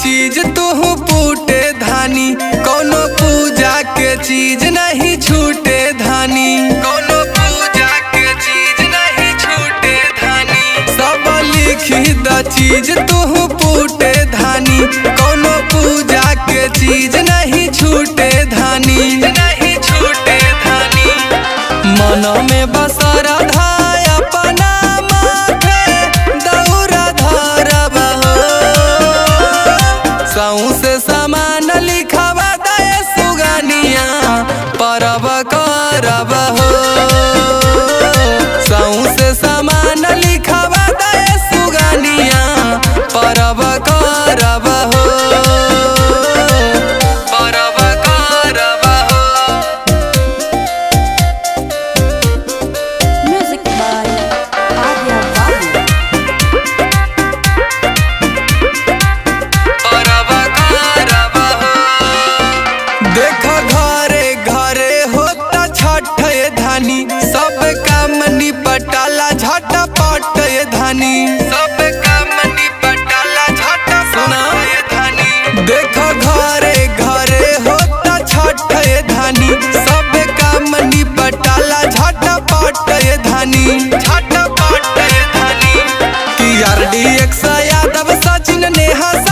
चीज तू पूटे धानी कोनो पूजा के चीज नहीं छूटे धानी कोनो पूजा के चीज नहीं छूटे धानी सब लिखी द चीज तू पूटे धानी कोनो पूजा के चीज नहीं छूटे धानी नहीं छूटे धानी मन में बसरा धाय अपना माथे दौरा धरब हो सौसे समान लिखवा दे सुगनिया परब करब हो सौसे समान लिखवा दे सुगनिया परब करब हो परब करब हो Music by Arya Babu. परब करब हो। देख घरे घरे होता छठ ये धानी सब काम निपटाला झटपट ये धानी सब काम निपटाला झटपट ये धानी देख घरे घरे होता छठ ये धानी सब काम निपटाला झटपट ये धानी झटपट ये धानी कि आरडी एक यादव सचिन नेहा